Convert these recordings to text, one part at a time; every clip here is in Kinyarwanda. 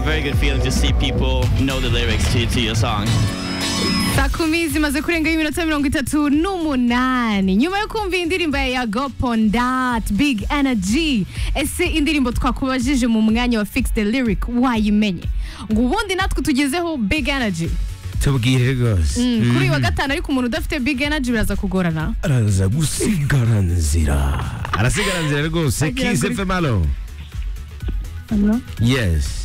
very good feeling to see people know the lyrics to, to your song. saa kumi zimaze kurenga y'iminota mirongo itatu n'umunani nyuma yo kumva iyi ndirimbo ya yago pondat big energy ese indirimbo twakubajije mu mwanya wa fix the lyric wayimenye ngo ubundi natwe tugezeho big energy tubwire rwose Mm, kuri uyu wa gatanu ariko umuntu udafite big energy biraza kugorana araza gusigara nzira arasigara nzira rwose Agira kise kuri- femalo Ano, yes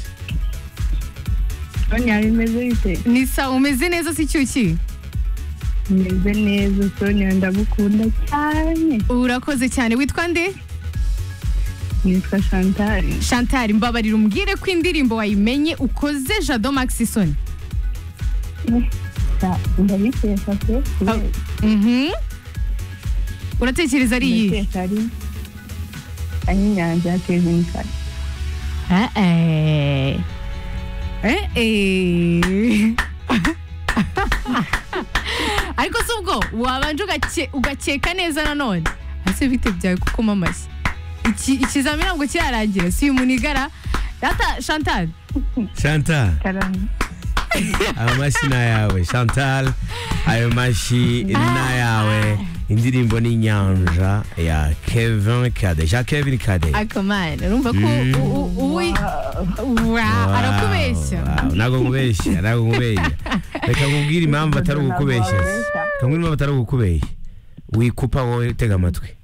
Sonia bimeze bite? ni sawa umeze neza si cyuki Meze neza Sonia ndagukunda cyane. urakoze cyane witwa nde Nitwa Chantal. chantal mbabarira umbwire ko indirimbo wayimenye ukoze jado maxison Sa- Ndabikesha pe. Mhm. uratekereza ari iyihe Ndabikesha ari ari inyanja ya Kevin Kare. Eh, eh. Eh, eh. ariko si ubwo wabanje ugake- ugakeka neza nanone ese bite byawe gukoma amashyi Iki- ikizamini ntabwo kirarangira si uyu munigara data chantal chantal Karame. ayo mashyi ni ayawe chantal ayo mashyi ni ayawe indirimbo ni inyanja ya kevin kade jean kevin kade akamana urumva ko u- u- uwi Wow, Wow, arakubeshya wow, ntabwo nkubeshya ntabwo nkubeshya reka nkubwire impamvu atari ugukubeshya se. Ntabwo wabeshya. Kamwe impamvu atari ugukubeshya wikupa wowe tega amatwi